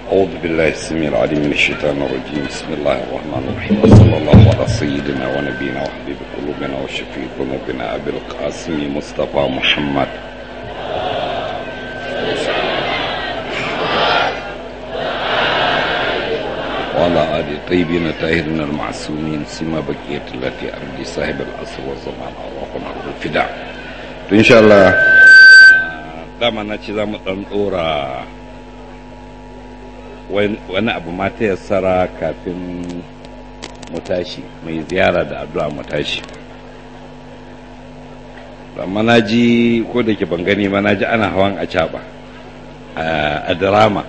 أعوذ بالله السميع العليم من الشيطان الرجيم بسم الله الرحمن الرحيم وصلى الله على سيدنا ونبينا وحبيب قلوبنا وشفيع ذنوبنا أبي القاسم مصطفى محمد وعلى آل الطيبين الطاهرين المعصومين سما بقية التي أرض صاحب الأصل والزمان اللهم له الفداء إن شاء الله dama na ce za mu ɗan ɗora wani abu ma ta yassara kafin mu tashi mai ziyara da addu'a mu tashi amma na ji ko da ke ban gani ma na ji ana hawan a caɓa a drama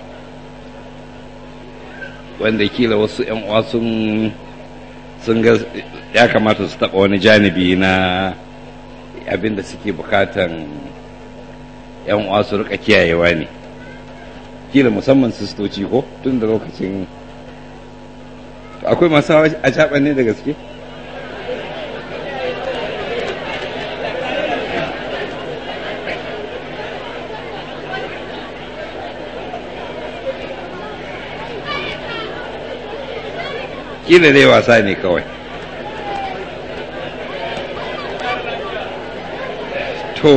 wanda kila wasu ‘yan uwa sun ga ya kamata su taɓa wani janibi na abin da suke bukatan ‘yan uwa su rika kiyayewa ne kila musamman sistoci ko tun da lokacin akwai masu a caɓa ne da gaske kila dai wasa ne kawai to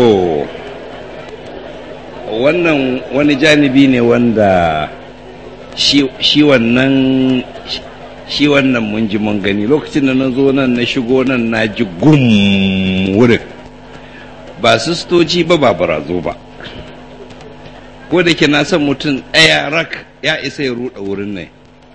wannan wani janibi ne wanda shi wannan shi wannan mun ji mun gani lokacin da na zo nan na shigo nan na ji gum wurin ba sistoci ba ba barazo ba ko da ke na san mutum ɗaya rak ya isa ya ruɗa wurin nan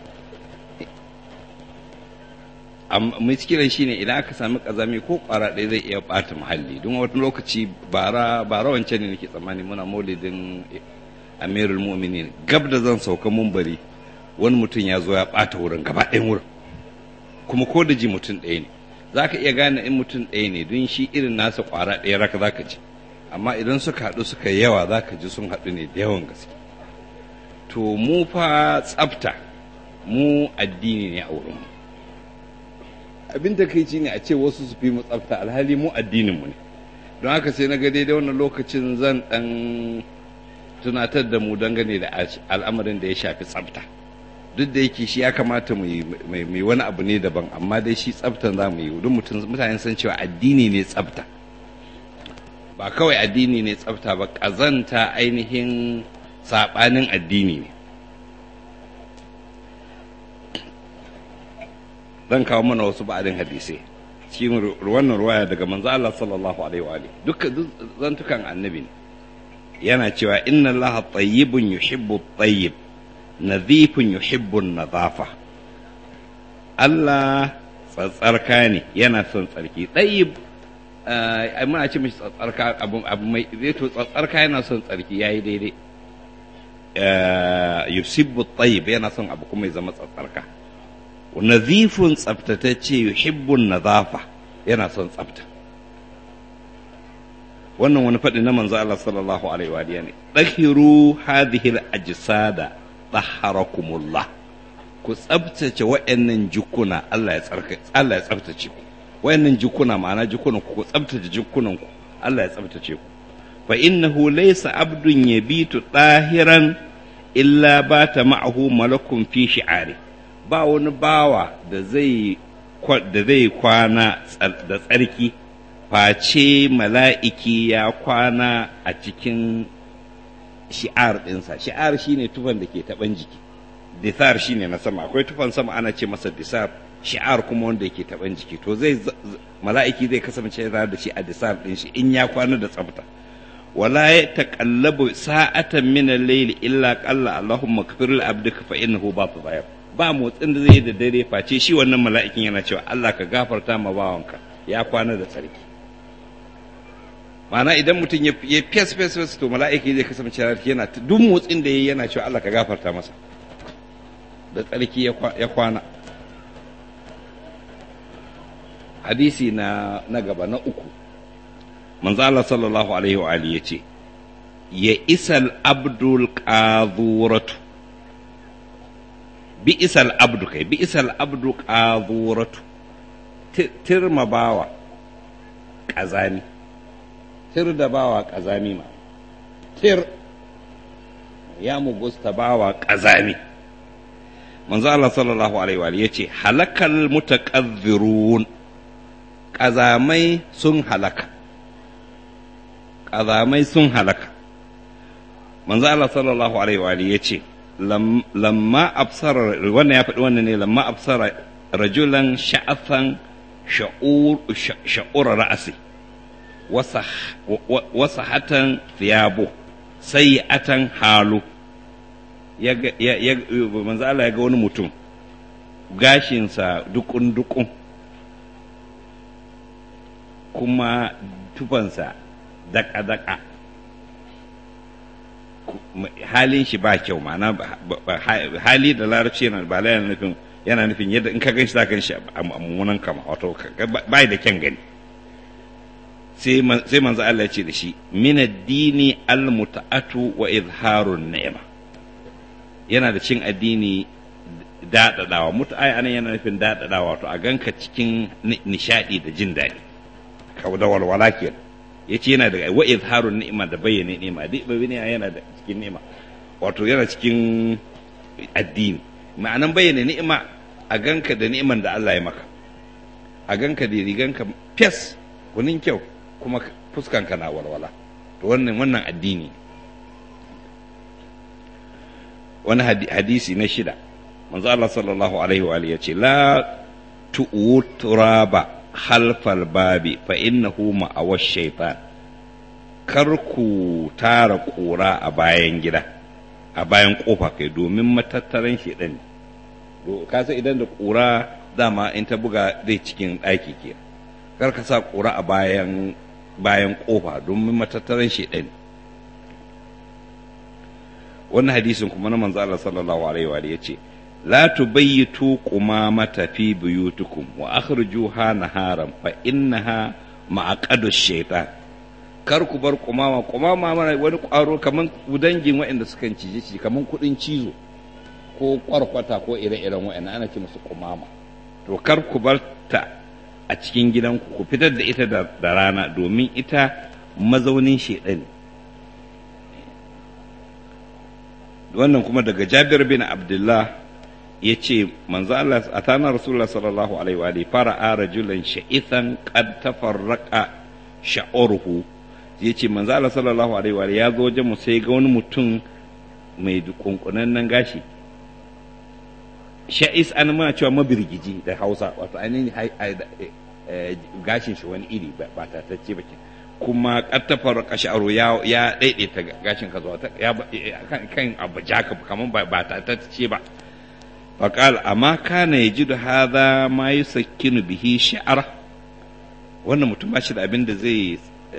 miskilan shine idan aka sami kazami ko kwara ɗaya zai iya ɓata muhalli don wani lokaci bara bara wancan ne nake tsammani muna maulidin amirul mu'minin gab da zan sauka mumbari wani mutum ya zo ya ɓata wurin gaba ɗayan wurin kuma ko da ji mutum ɗaya ne za ka iya gane in mutum ɗaya ne don shi irin nasa kwara ɗaya raka za ka ji amma idan suka haɗu suka yawa za ka ji sun haɗu ne da yawan gaske to mu fa tsafta mu addini ne a wurinmu abin da kai ne a ce wasu su fi mu tsafta alhali mu addinin mu ne don haka sai na ga daidai wannan lokacin zan dan tunatar da mu dangane da al'amarin da ya shafi tsafta duk da yake shi ya kamata mu yi wani abu ne daban amma dai shi tsaftan za mu yi don mutane san cewa addini ne tsafta ba kawai addini ne tsafta ba ƙazanta ainihin saɓanin addini ne zan kawo mana wasu ba'adin hadisai cikin wannan ruwaya daga manzo Allah sallallahu alaihi wa alihi duka zantukan annabi ne yana cewa inna Allah tayyibun yuhibbu tayyib nadhifun yuhibbu nadhafa Allah tsatsarka ne yana son tsarki tayyib ai muna ce mishi tsatsarka abu abu mai to tsatsarka yana son tsarki yayi daidai yusibbu tayyib yana son abu kuma ya zama tsatsarka nazifun tsaftatacce yuhibbun nazafa yana son tsafta wannan wani faɗi na manzo Allah sallallahu alaihi wa ne dahiru hadhihi al-ajsada tahharakumullah ku tsaftace wayannan jukuna Allah ya tsarka Allah ya tsaftace ku wayannan jukuna ma'ana jukunan ku ku tsaftace jukunan ku Allah ya tsaftace ku fa innahu laysa abdun yabitu tahiran illa bata ma'ahu malakun fi shi'ari ba wani bawa da zai da zai kwana da tsarki face mala'iki ya kwana a cikin shi'ar ɗinsa shi'ar shine tufan da ke taɓan jiki disar shine na sama akwai tufan sama ana ce masa disar shi'ar kuma wanda yake taɓan jiki to zai mala'iki zai kasance da shi a disar ɗin shi in ya kwana da tsafta wala ya taqallabu sa'atan min al-layli illa qalla allahumma kfir li abdika fa innahu ba bayar ba motsin da zai yi da dare face shi wannan mala'ikin yana cewa Allah ka gafarta ma bawanka ya kwana da tsarki ma'ana idan mutum ya fes fes fes to mala'iki zai kasance yana duk motsin da yayi yana cewa Allah ka gafarta masa da tsarki ya kwana hadisi na na gaba na uku manzo Allah sallallahu alaihi wa alihi yace ya isal abdul qadhuratu bi'isal abdu kai bi'isal abdu qadhuratu tirma bawa kazani tir da bawa kazami ma tir ya mugusta bawa kazami manzo Allah sallallahu alaihi wa yace halakal mutaqazzirun kazamai sun halaka kazamai sun halaka manzo Allah sallallahu alaihi wa yace lamma absara wannan ya faɗi wannan ne lamma absara rajulan sha'afan sha'ur sha'ur ra'si wasa hatan thiyabu sayi'atan halu ya manzo Allah ya ga wani mutum gashinsa dukun dukun kuma tufansa daka daka halin shi ba kyau ma'ana hali da larabci yana ba yana nufin yana nufin yadda in ka gan shi za ka gan shi a mummunan kama wato ba da kyan gani sai manzo Allah ya ce da shi min addini al-muta'atu wa izharun ni'ma yana da cin addini daɗaɗawa mutu'ai anan yana nufin daɗaɗawa wato a ganka cikin nishaɗi da jin daɗi kawo da walwala kenan ya ce yana da wa izharun ni'ma da bayyana ni'ma duk bayyana yana da cikin ni'ma wato yana cikin addini ma'anan bayyana ni'ima a ganka da ni'iman da Allah ya maka a ganka da riganka fes gunin kyau kuma fuskanka na walwala to wannan wannan addini wani hadisi na shida manzo Allah sallallahu alaihi wa alihi yace la tu'u turaba khalfal babi fa innahu ma'awash shaytan kar ku tara kura a bayan gida a bayan kofa kai domin matattaran shedan ne ka san idan da kura dama in ta buga zai cikin ɗaki ke kar ka sa kura a bayan bayan kofa domin matattaran shedan ne wannan hadisin kuma na manzo Allah sallallahu alaihi wa yace la tubayyitu qumamata fi buyutikum wa akhrijuha naharan fa innaha ma'aqadu shaytan kar ku bar kumama kumama mana wani kwaro kaman dangin waɗanda sukan cije shi kaman kudin cizo ko kwarkwata ko ire-iren waɗanda ana ce musu kumama to kar ku bar ta a cikin gidanku ku fitar da ita da rana domin ita mazaunin shaidan wannan kuma daga jabir bin abdullah ya ce manzo Allah a tana rasulullah sallallahu alaihi wa alihi fara a rajulan sha'ithan qad tafarraqa sha'uruhu ya ce manzo Allah sallallahu alaihi wa ya zo wajen mu sai ga wani mutum mai kunkunannen gashi sha'is an muna cewa mabirgiji da Hausa wato ainihin gashin shi wani iri ba tatacce ba ke kuma kattafar kasharo ya ya daidaita gashin ka zuwa ya kan abu jaka kaman ba ba tatacce ba faqal amma kana yajidu hadha ma yusakkinu bihi shi'ara wannan mutum ba shi da abin da zai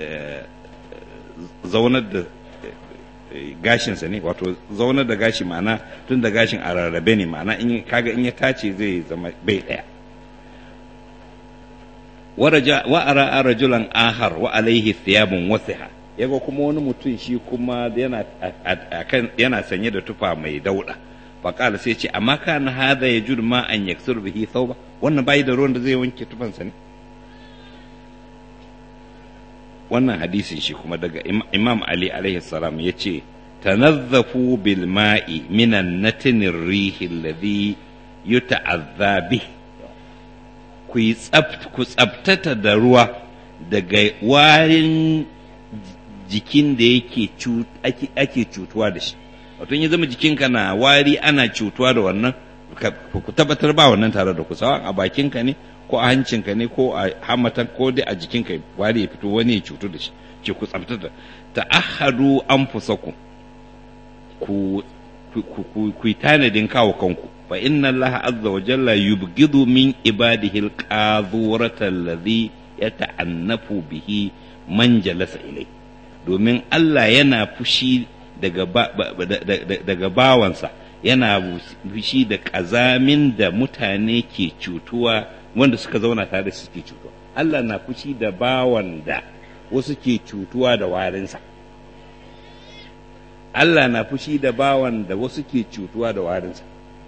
zaunar da gashinsa ne wato zaunar da gashi ma'ana tun da gashin a rarrabe ne ma'ana in kaga in ya tace zai zama bai daya wa ara rajulan ahar wa alaihi thiyabun wasiha yaga kuma wani mutum shi kuma yana akan yana sanye da tufa mai dauda faqala sai ce amma kana hadha yajud ma an yaksur bihi thawba wannan bai da ruwan da zai wanke tufansa ne wannan hadisin shi kuma daga imam ali alaihi salam ya ce tanazzafu bil ma'i minan natinir rihi alladhi yuta'azza bih ku yi ku tsabtata da ruwa daga warin jikin da yake ake cutuwa da shi wato ya zama jikinka na wari ana cutuwa da wannan ku tabbatar ba wannan tare da ku sawa a bakinka ne ko a hancinka ne ko a hamatan ko dai a jikinka wari ya fito wani ya cutu da shi ce ku tsabtata ta'ahadu anfusakum ku ku yi tanadin kawo kanku fa inna allaha azza wa jalla yubghidu min ibadihi alqadhurata alladhi yata'annafu bihi man jalasa ilai domin Allah yana fushi daga daga bawansa yana fushi da kazamin da mutane ke cutuwa wanda suka zauna tare da suke cutuwa Allah na fushi da bawan da wasu ke cutuwa da warinsa Allah na fushi da bawan da wasu ke cutuwa da warinsa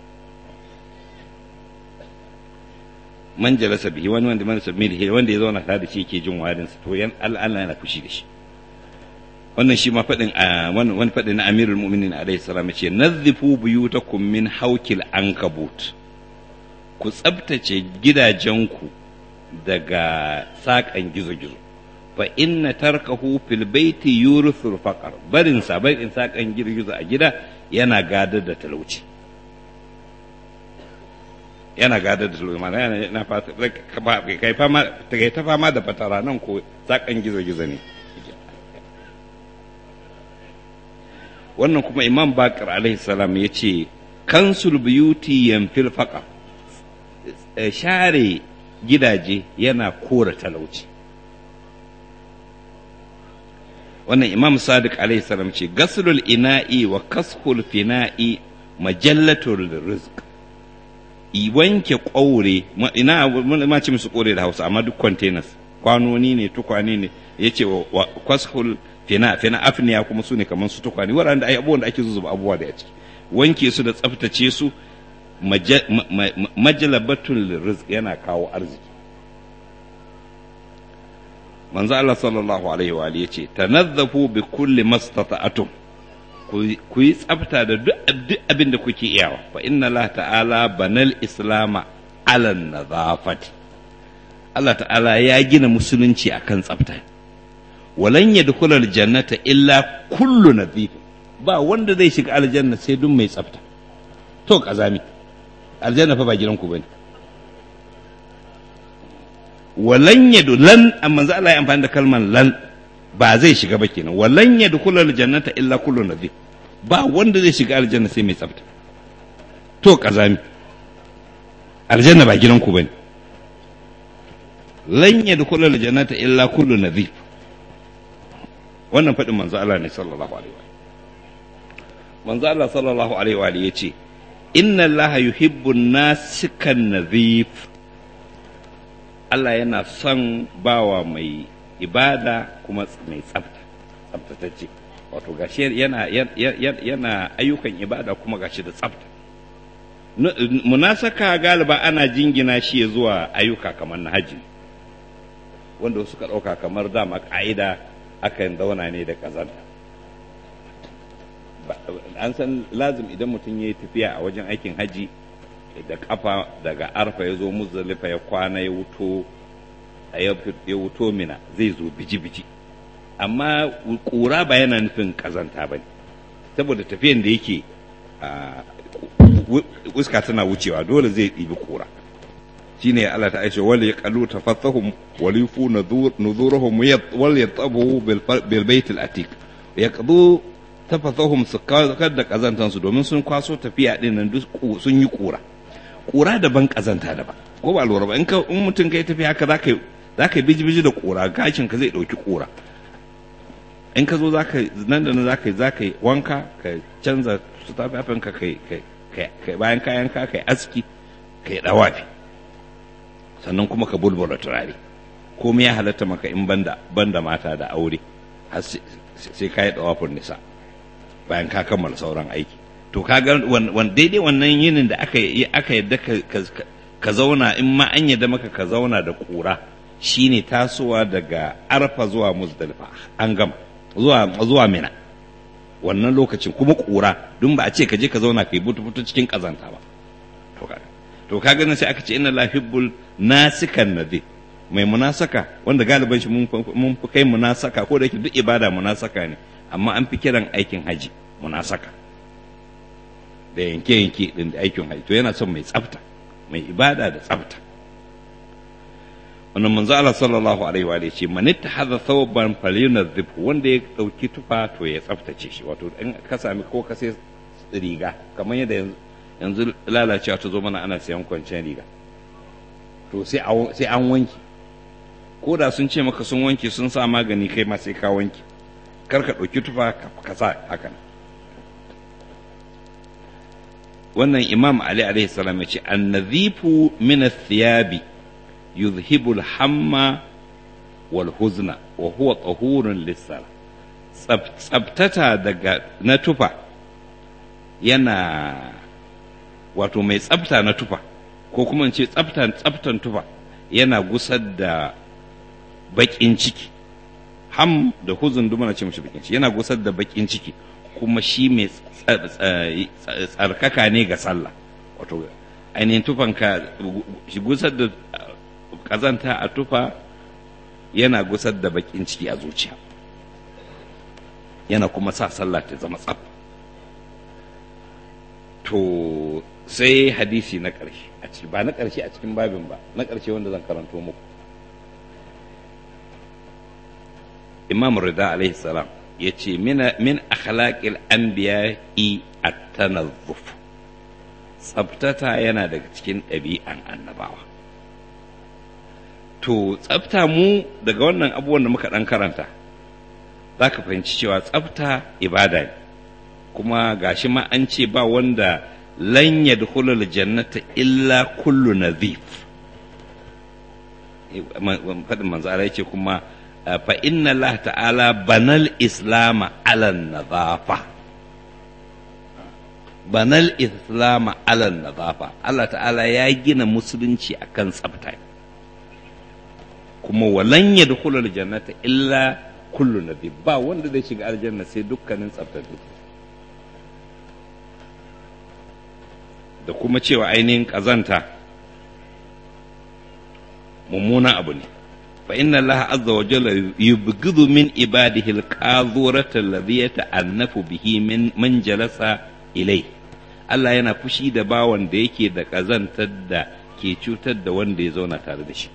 man jalasa bihi wani wanda man sabmi da wanda ya zauna tare da shi yake jin warinsa to yan Allah yana fushi da shi wannan shi ma faɗin wani faɗin na amirul mu'minin alaihi salam ce nazzifu buyutakum min haukil ankabut ku tsabtace gidajenku daga saƙan gizo-gizo fa inna tarkahu fil baiti yurithul faqar barin sa barin saƙan gizo a gida yana gadar da talauci yana gadar da talauci mana yana na fata kai fama kai ta fama da fatara nan ko saƙan gizo-gizo ne wannan kuma imam bakar alaihi salam ya ce kansul biyuti yamfil faqa share gidaje yana kora talauci wannan imam sadiq alaihi salam ce gaslul ina'i wa kashul fina'i majallatul rizq i wanke ƙaure ina ma ce musu ƙaure da hausa amma duk containers kwanoni ne tukwane ne yace wa kashul fina fina afniya kuma su ne kamar su tukwane waɗanda ai abubuwan da ake zuzuba abubuwa da ciki wanke su da tsaftace su majalabatul rizq yana kawo arziki manzo Allah sallallahu alaihi wa alihi yace tanazzafu bi kulli mastata'atum ku yi tsafta da duk abin da kuke iyawa fa inna Allah ta'ala banal islama ala nadhafati Allah ta'ala ya gina musulunci akan tsafta walan yadkhula aljannata illa kullu nadhif ba wanda zai shiga aljanna sai duk mai tsafta to kazami aljanna fa ba gidanku bane walan yadu lan amma za Allah ya amfani da kalmar lan ba zai shiga ba kenan walan yadkhula aljannata illa kullu nadhif ba wanda zai shiga aljanna sai mai tsafta to kazami aljanna ba gidanku bane lan yadkhula aljannata illa kullu nadhif wannan faɗin manzo Allah ne sallallahu alaihi wa manzo Allah sallallahu alaihi wa yace inna Allah yuhibbu nasikan nadhif Allah yana son bawa mai ibada kuma mai tsafta tsaftatacce wato gashi yana yana ayyukan ibada kuma gashi da tsafta munasaka galiba ana jingina shi zuwa ayyuka kamar na haji wanda suka ɗauka kamar dama ƙa'ida akan zauna ne da ƙazanta an san lazim idan mutum ya yi tafiya a wajen aikin haji da kafa daga arfa ya zo muzdalifa ya kwana ya wuto ya wuto mina zai zo biji-biji amma ƙura ba yana nufin ƙazanta ba ne saboda tafiyan da yake uska tana wucewa dole zai ɗibi ƙura shine Allah ta aice wal yaqalu tafathahum wal yufu nuzurahum wal yatabu bil bait al atiq yaqdu tafathahum su kar da kazantan su domin sun kwaso tafiya din nan duk sun yi kura kura daban kazanta daban ko ba lura ba in ka in mutum kai tafiya haka zaka zaka biji biji da kura gashin ka zai dauki kura in ka zo zaka nan da nan zaka zaka wanka ka canza su tafafin ka kai kai bayan kayan ka kai aski kai dawafi sannan kuma ka bulbula turare komai ya halatta maka in banda banda mata da aure har sai ka yi dawafin nisa bayan ka kammala sauran aiki to ka ga wan daidai wannan yinin da aka aka yadda ka zauna in ma an yadda maka ka zauna da kura shine tasowa daga arfa zuwa muzdalifa an gama zuwa zuwa mina wannan lokacin kuma kura dun ba a ce ka je ka zauna kai butu butu cikin kazanta ba to kaga to ka ganin sai aka ce inna la hibbul nasikan nadhi mai munasaka wanda galiban shi mun fi kai munasaka ko da yake duk ibada munasaka ne amma an fi kiran aikin haji munasaka da yanke yanke din da aikin haji to yana son mai tsafta mai ibada da tsafta wannan manzo Allah sallallahu alaihi wa ce man ittakhadha thawban falyunadhib wanda ya dauki tufa to ya tsaftace shi wato in ka sami ko ka sai riga kamar yadda yanzu yanzu lalacewa ta zo mana ana sayan kwanciyar riga to sai an wanki ko da sun ce maka sun wanke sun sa magani kai ma sai ka wanki kar ka ɗauki tufa ka sa hakan wannan imam ali alaihi salam ya ce annazifu min athiyabi yuzhibu al-hamma wal huzna wa huwa tahurun lis-sala tsabtata daga na tufa yana wato mai tsafta na tufa ko kuma ce tsaftan tsaftan tufa yana gusar da baƙin ciki ham da huzun duk muna ce mishi bakin ciki yana gusar da bakin ciki kuma shi mai tsarkaka ne ga sallah wato ainihin tufanka shi gusar da kazanta a tufa yana gusar da bakin ciki a zuciya yana kuma sa sallah ta zama tsaf to sai hadisi na ƙarshe a ciki ba na ƙarshe a cikin babin ba na ƙarshe wanda zan karanto muku imam rida alaihi salam ya ce min akhlaqil anbiya'i at-tanazzuf tsabtata yana daga cikin ɗabi'an annabawa to tsabta mu daga wannan abubuwan da muka ɗan karanta za ka fahimci cewa tsabta ibada ne kuma gashi ma an ce ba wanda lan yadkhulul jannata illa kullu nadhif faɗin manzo Allah yace kuma fa inna Allah ta'ala banal islama ala nadhafa banal islama ala nadhafa Allah ta'ala ya gina musulunci akan tsafta kuma walan yadkhulul jannata illa kullu nadhif ba wanda zai shiga aljanna sai dukkanin tsaftattu da kuma cewa ainihin ƙazanta mummuna abu ne fa inna Allah azza wa jalla yubghidu min ibadihi al-qadhurata alladhi yata'annafu bihi min man jalasa ilai Allah yana fushi da bawan da yake da ƙazantar da ke cutar da wanda ya zauna tare da shi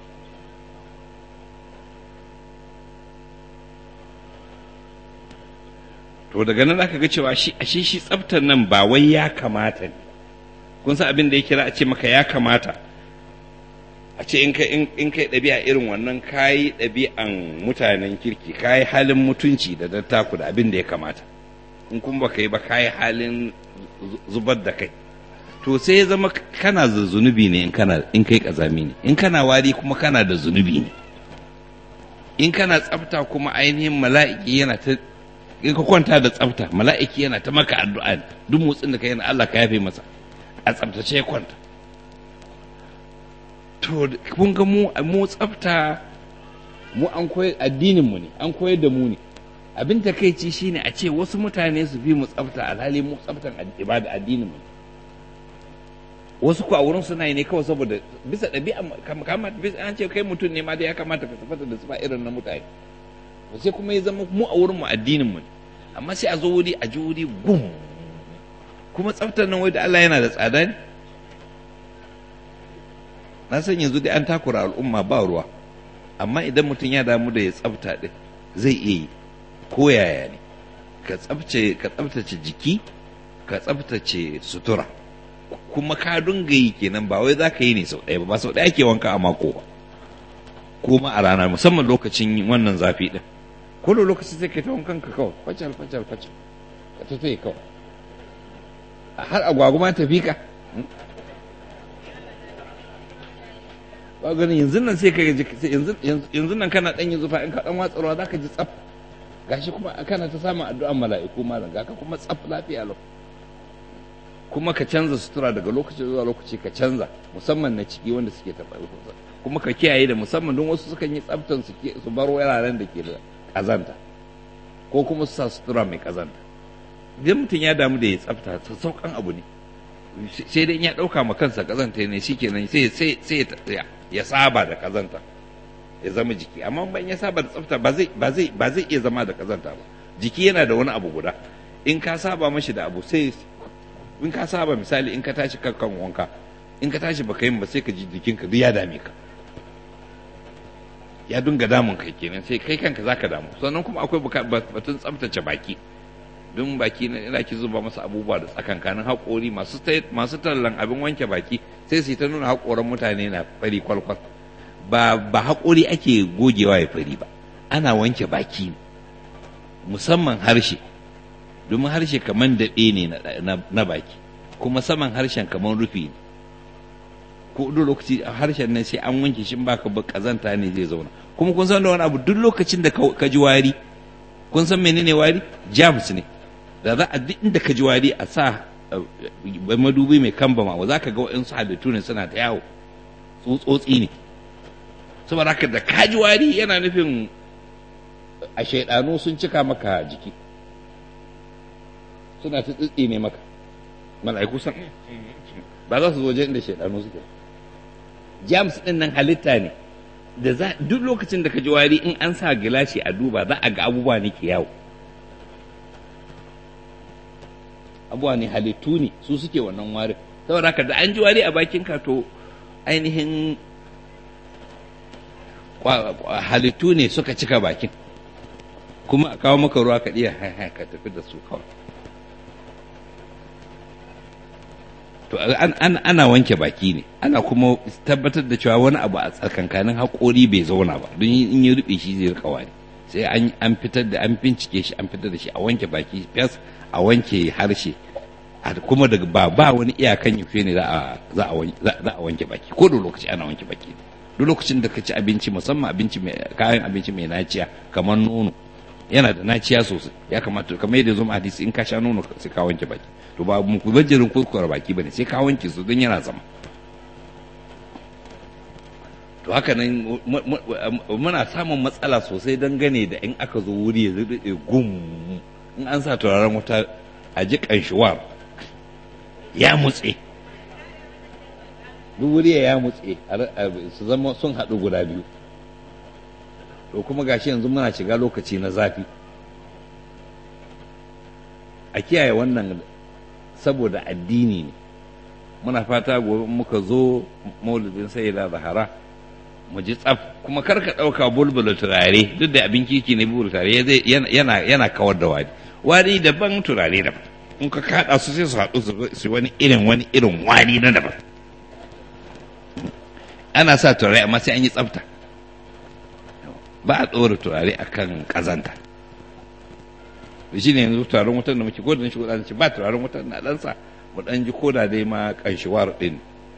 to daga nan zaka ga cewa shi ashe shi tsaftar nan ba wai ya kamata ne kun san abin da ya kira a ce maka ya kamata a ce in kai in kai ɗabi'a irin wannan kayi ɗabi'an mutanen kirki kayi halin mutunci da dattaku da abin da ya kamata in kun baka yi ba kayi halin zubar da kai to sai ya zama kana da zunubi ne in kana in kai kazami ne in kana wari kuma kana da zunubi ne in kana tsafta kuma ainihin mala'iki yana ta in ka kwanta da tsafta mala'iki yana ta maka addu'a duk motsin da ka yana Allah ka yafe masa a tsaftace ya kwanta to kun ga mu mu tsafta mu an koyar addinin mu ne an koyar da mu ne abin takeici shine a ce wasu mutane su fi mu tsafta alhali mu tsaftan ibada addinin mu wasu ku a wurin suna yi ne kawai saboda bisa ɗabi'a kamar bisa an ce kai mutum ne ma da ya kamata ka tafata da sifa irin na mutane sai kuma ya zama mu a wurin mu addinin mu amma sai a zo wuri a ji wuri gum kuma tsaftar nan wai da Allah yana da tsada ne na san yanzu dai an takura al'umma ba ruwa amma idan mutum ya damu da ya tsafta din zai iya yi ko yaya ne ka tsaftace ka tsaftace jiki ka tsaftace sutura kuma ka dunga yi kenan ba wai za ka yi ne sau ɗaya ba ba sau ɗaya ake wanka a mako ba kuma a rana musamman lokacin wannan zafi ɗin ko da lokaci sai ka ta wankan ka kawai facal facal facal ka ta tafi kawai har agwaguma ta fi ka ba ganin yanzu nan sai ka ji yanzu nan kana ɗan yin zufa in ka ɗan watsarwa za ka ji tsaf gashi kuma kana ta samun addu'an mala'iku malam ga ka kuma tsaf lafiya lau kuma ka canza sutura daga lokaci zuwa lokaci ka canza musamman na ciki wanda suke taɓa kuma ka kiyaye da musamman don wasu sukan yi tsaftan su su bar wuraren da ke da kazanta ko kuma su sa sutura mai kazanta idan mutum ya damu da ya tsafta saukan abu ne sai dai ya ɗauka ma kansa kazanta ne shikenan sai sai sai ya saba da kazanta ya zama jiki amma ban ya saba da tsafta ba zai ba zai ba zai iya zama da kazanta ba jiki yana da wani abu guda in ka saba mashi da abu sai in ka saba misali in ka tashi kan wanka in ka tashi baka yin ba sai ka ji jikinka duk ya dame ka ya dunga damun kai kenan sai kai kanka zaka damu sannan kuma akwai batun tsaftace baki don baki na ina ki zuba masa abubuwa da tsakankanin haƙori masu masu tallan abin wanke baki sai su ta nuna haƙoran mutane na fari kwalkwal ba ba haƙori ake gogewa ya fari ba ana wanke baki musamman harshe domin harshe kamar daɓe ne na baki kuma saman harshen kamar rufi ne ko duk lokaci harshen nan sai an wanke shi baka ba kazanta ne zai zauna kuma kun san da wani abu duk lokacin da ka ji wari kun san menene wari jams ne da za a duk inda ka ji wari a sa madubi mai kamba ma za ka ga wa'insu halittu ne suna ta yawo tsotsotsi ne saboda haka da ka ji wari yana nufin a shaidanu sun cika maka jiki suna ta tsitsi ne maka mala'iku san ba za su zo wajen inda shaidanu suke james din nan halitta ne da za duk lokacin da ka ji wari in an sa gilashi a duba za a ga abubuwa ne ke yawo abubuwa ne halittu ne su suke wannan warin saboda haka da an ji wari a bakin ka to ainihin halittu ne suka cika bakin kuma a kawo maka ruwa ka iya ka tafi da su kawai to ana wanke baki ne ana kuma tabbatar da cewa wani abu a tsakankanin haƙori bai zauna ba don in yi rufe shi zai rika wani sai an fitar da an bincike shi an fitar da shi a wanke baki fes a wanke harshe kuma daga ba ba wani iyakan yafe ne za a wanke baki ko da lokaci ana wanke baki duk lokacin da ka ci abinci musamman abinci mai kayan abinci mai naciya kamar nono yana da naciya sosai ya kamata kamar yadda zo hadisi in ka sha nono sai ka wanke baki to ba mu ku bajirin kurkura baki bane sai ka wanke su don yana zama to haka nan muna samun matsala sosai dangane da in aka zo wuri ya zai gum in an sa turaren wuta a ji kanshiwar ya mutse duk wuri ya mutse su zama sun haɗu guda biyu to kuma gashi yanzu muna shiga lokaci na zafi a kiyaye wannan saboda addini ne muna fata gobe muka zo maulidin sayyida zahara mu ji tsaf kuma kar ka ɗauka bulbula turare duk da abin kiki ne bulbula turare yana yana kawar da wari wari daban turare daban in ka kaɗa su sai su haɗu su wani irin wani irin wari na daban ana sa turare amma sai an yi tsafta ba a tsora turare akan kazanta shi ne yanzu turaren wutar da muke kodin shi kudaden ba turaren wutar na ɗansa mu ɗan ji koda dai ma ƙanshiwar ɗin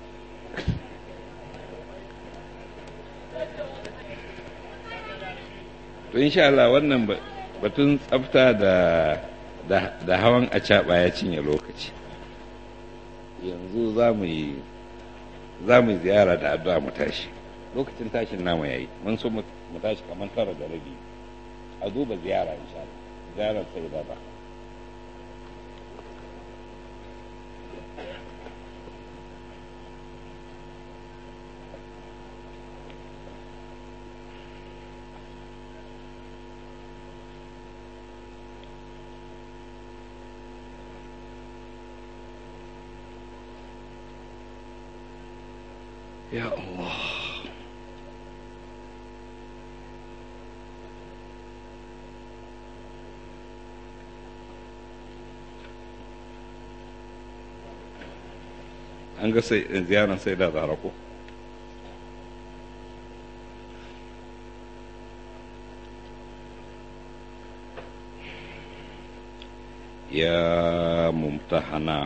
to insha Allah wannan batun tsafta da da hawan a ya cinye lokaci yanzu za mu yi za mu ziyara da addu'a mu tashi lokacin tashin namu yayi mun so mu tashi kamar tara da rabi a duba ziyara insha Allah ziyarar sai da ba Ya Allah an ga sai ziyarar sai da zara ko ya mumtahana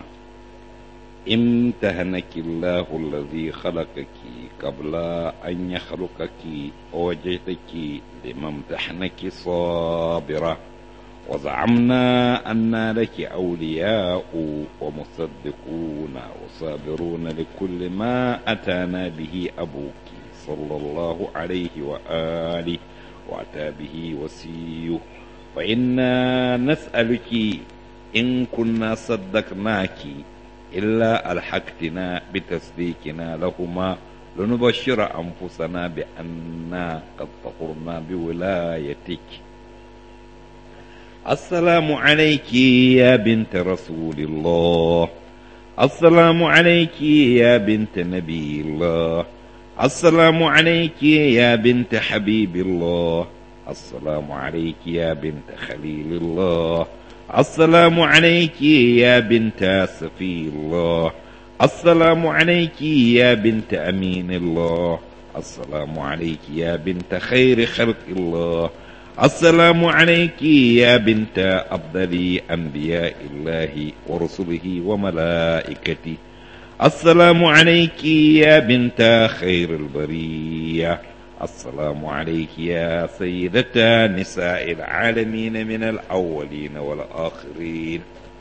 امتهنك الله الذي خلقك قبل أن يخلقك ووجدتك لممتحنك صابرة وزعمنا أن لك أولياء ومصدقون وصابرون لكل ما أتانا به أبوك صلى الله عليه وآله وأتى به وسيه فإنا نسألك إن كنا صدقناك إلا ألحقتنا بتصديقنا لهما لنبشر أنفسنا بأننا قد طهرنا بولايتك السلام عليك يا بنت رسول الله السلام عليك يا بنت نبي الله السلام عليك يا بنت حبيب الله السلام عليك يا بنت خليل الله السلام عليك يا بنت سفي الله السلام عليك يا بنت أمين الله السلام عليك يا بنت خير خلق الله السلام عليك يا بنت أفضل أنبياء الله ورسله وملائكته السلام عليك يا بنت خير البريه السلام عليك يا سيدة نساء العالمين من الأولين والآخرين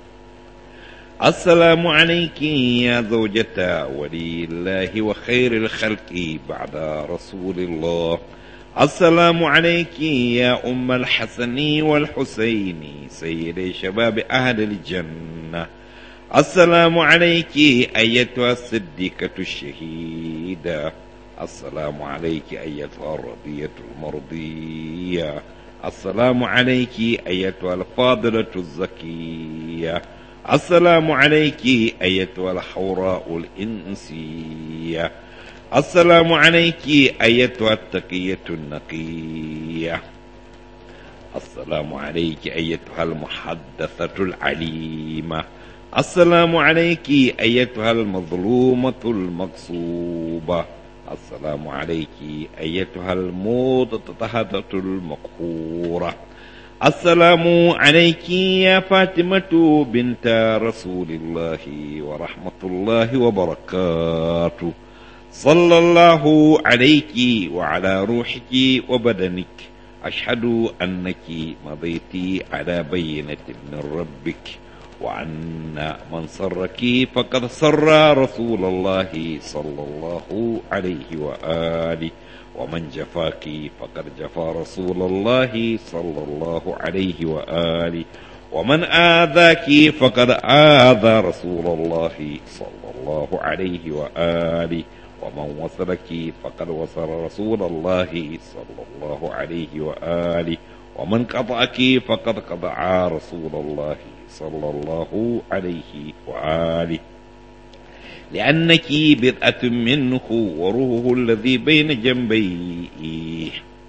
السلام عليك يا زوجة ولي الله وخير الخلق بعد رسول الله السلام عليك يا أم الحسن والحسين سيدي شباب أهل الجنة السلام عليك أيتها الصديقة الشهيدة السلام عليك أيتها الرضية المرضية السلام عليك أيتها الفاضلة الزكية السلام عليك أيتها الحوراء الإنسية السلام عليك أيتها التقية النقية السلام عليك أيتها المحدثة العليمة السلام عليك أيتها المظلومة المغصوبة السلام عليك أيتها المضطهدة المقهورة السلام عليك يا فاطمة بنت رسول الله ورحمة الله وبركاته صلى الله عليك وعلى روحك وبدنك أشهد أنك مضيت على بينة من ربك وأن من سرك فقد سر رسول الله صلى الله عليه وآله ومن جفاك فقد جفا رسول الله صلى الله عليه وآله ومن آذاك فقد آذى رسول الله صلى الله عليه وآله ومن وصلك فقد وصل رسول الله صلى الله عليه وآله ومن قطعك فقد قطع رسول الله صلى الله عليه وآله لأنك بدعة منه وروحه الذي بين جنبيه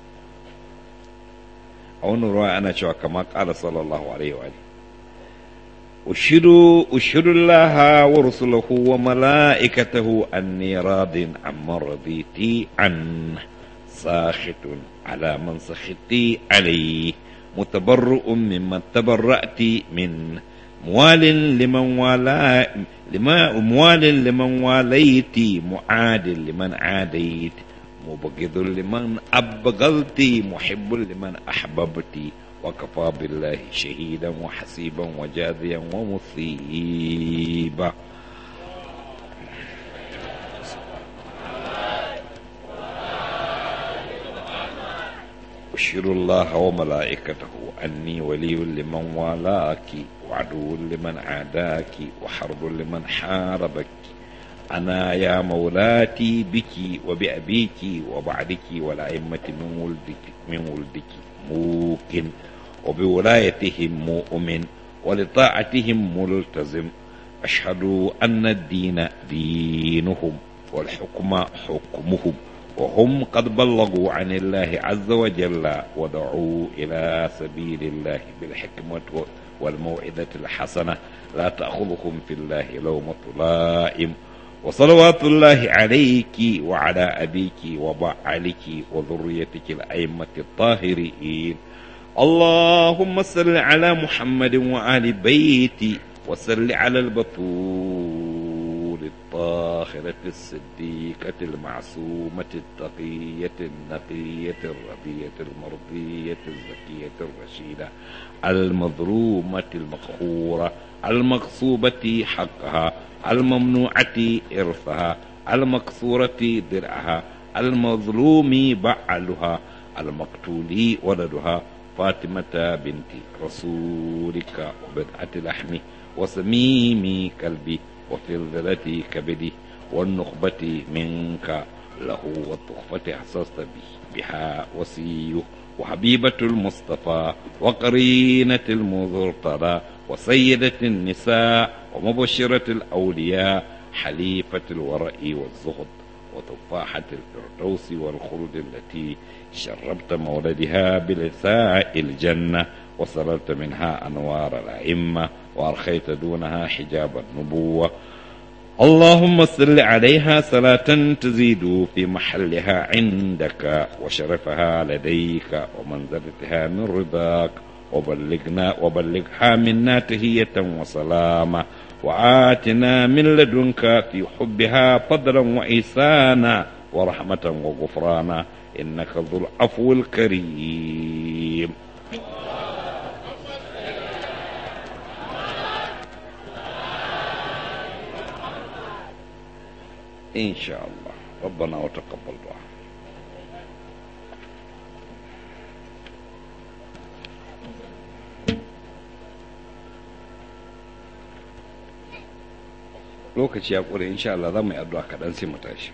أو نرى أنا شو كما قال صلى الله عليه وآله أشهد أشهد الله ورسله وملائكته أني راض عما رضيت عنه ساخط على من سخطت عليه متبرؤ ممن تبرأت منه موال لمن والا لما موال لمن واليت معاد لمن عاديت مبغض لمن أبغضت محب لمن أحببت وكفى بالله شهيدا وحسيبا وجاذيا ومصيبا أشهد الله وملائكته أني ولي لمن والاك وعدو لمن عاداك وحرب لمن حاربك أنا يا مولاتي بك وبأبيك وبعدك والأئمة من ولدك من ولدك موقن وبولايتهم مؤمن ولطاعتهم ملتزم أشهد أن الدين دينهم والحكم حكمهم وهم قد بلغوا عن الله عز وجل ودعوا إلى سبيل الله بالحكمة والموعظة الحسنة لا تأخذهم في الله لومة لائم وصلوات الله عليك وعلى أبيك وبعلك وذريتك الأئمة الطاهرين اللهم صل على محمد وآل بيتي وصل على البطول الطاهرة الصديقة المعصومة التقية النقية الرضية المرضية الزكية الرشيدة المظلومة المقهورة المغصوبة حقها الممنوعة إرثها المكسورة درعها المظلوم بعلها المقتول ولدها فاطمة بنت رسولك وبدعة لحمي وسميم قلبي وفلذلة كبدي والنخبة منك له والتخفة أحسست به بها وسيه وحبيبة المصطفى وقرينة المذرطرة وسيدة النساء ومبشرة الأولياء حليفة الورع والزهد وتفاحة الفردوس والخلد التي شربت مولدها بلساء الجنة وسررت منها أنوار الأئمة وأرخيت دونها حجاب النبوة اللهم صل عليها صلاة تزيد في محلها عندك وشرفها لديك ومنزلتها من رضاك وبلغنا وبلغها منا تهية وسلاما وآتنا من لدنك في حبها فضلا وإحسانا ورحمة وغفرانا إنك ذو العفو الكريم إن شاء الله ربنا وتقبل دعاء lokaci ya ƙure insha Allah za mu yi addu'a kaɗan sai mu tashi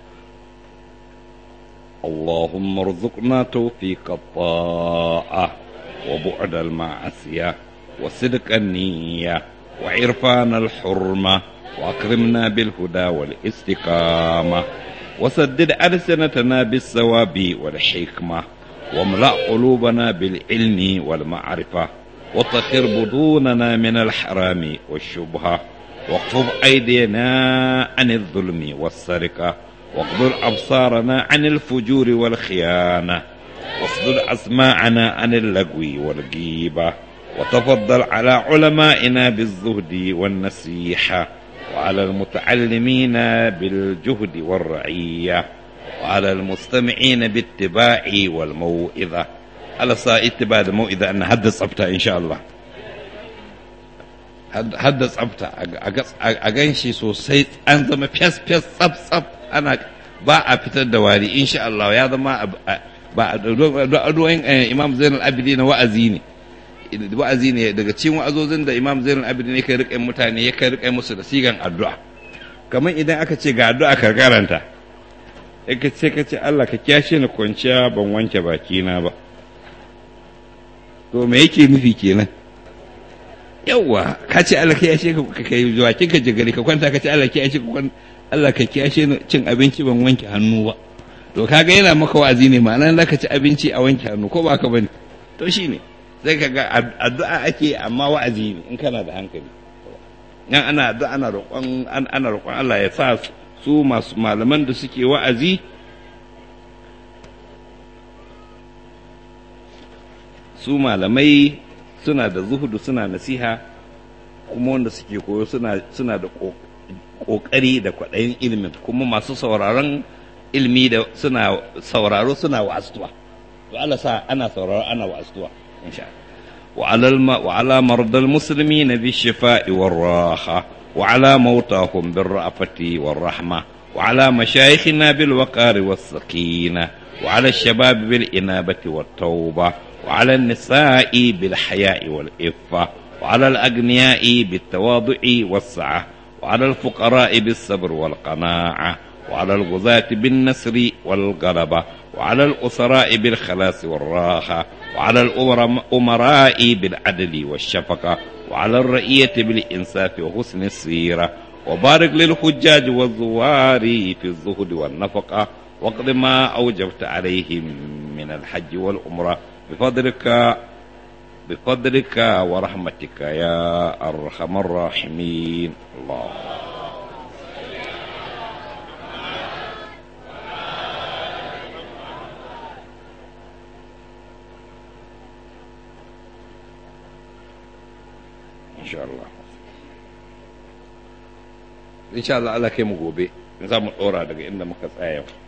اللهم ارزقنا توفيق الطاعة وبعد المعصية وصدق النية وعرفان الحرمة وأكرمنا بالهدى والاستقامة وسدد ألسنتنا بالثواب والحكمة واملأ قلوبنا بالعلم والمعرفة وطهر بطوننا من الحرام والشبهة واكفف أيدينا عن الظلم والسرقة واغضر أبصارنا عن الفجور والخيانة واصدر أسماعنا عن اللغو والغيبة وتفضل على علمائنا بالزهد والنصيحة وعلى المتعلمين بالجهد والرعية وعلى المستمعين باتباع والموئذة على صاء اتباع الموئذة أن حدث أبتا إن شاء الله حدث أبتا أغنشي سوسي أنزم فيس فيس صب صب أنا ba a fitar da wari insha Allah ya zama ba addu'o'in Imam Zainal Abidin wa'azi ne wa'azi ne daga cikin wa'azozin da Imam Zainal Abidin ne kai rike mutane ya kai rike musu da sigan addu'a kamar idan aka ce ga addu'a ka karanta ka ce ka ce Allah ka kyashe ni kwanciya ban wanke bakina ba to me yake nufi kenan yawa ka ce Allah ka kyashe ka kai bakin ka jigari ka kwanta ka ce Allah ka kyashe ka kwanta Allah ka kiyashe ni cin abinci ban wanke hannu ba to kaga yana maka wa'azi ne ma'ana za ka ci abinci a wanke hannu ko ba ka bane to shine sai kaga addu'a ake amma wa'azi ne in kana da hankali yan ana addu'a ana roƙon ana roƙon Allah ya sa su masu malaman da suke wa'azi su malamai suna da zuhudu suna nasiha kuma wanda suke koyo suna suna da ƙoƙari da kwaɗayin ilimin kuma masu sauraron ilimi da suna sauraro suna wa'astuwa to Allah sa ana sauraro ana wa'astuwa insha وعلى الم... وعلى مرضى المسلمين بالشفاء والراحة وعلى موتاهم بالرأفة والرحمة وعلى مشايخنا بالوقار والسكينة وعلى الشباب بالإنابة والتوبة وعلى النساء بالحياء والإفة وعلى الأغنياء بالتواضع والسعة وعلى الفقراء بالصبر والقناعة وعلى الغزاة بالنصر والغلبة وعلى الأسراء بالخلاص والراحة وعلى الأمراء بالعدل والشفقة وعلى الرئية بالإنصاف وحسن السيرة وبارك للحجاج والزوار في الزهد والنفقة واقض ما أوجبت عليهم من الحج والعمرة بفضلك بفضلك ورحمتك يا أرحم الراحمين الله إن شاء الله إن شاء الله Allah kai mu gobe za mu ɗora daga inda muka tsaya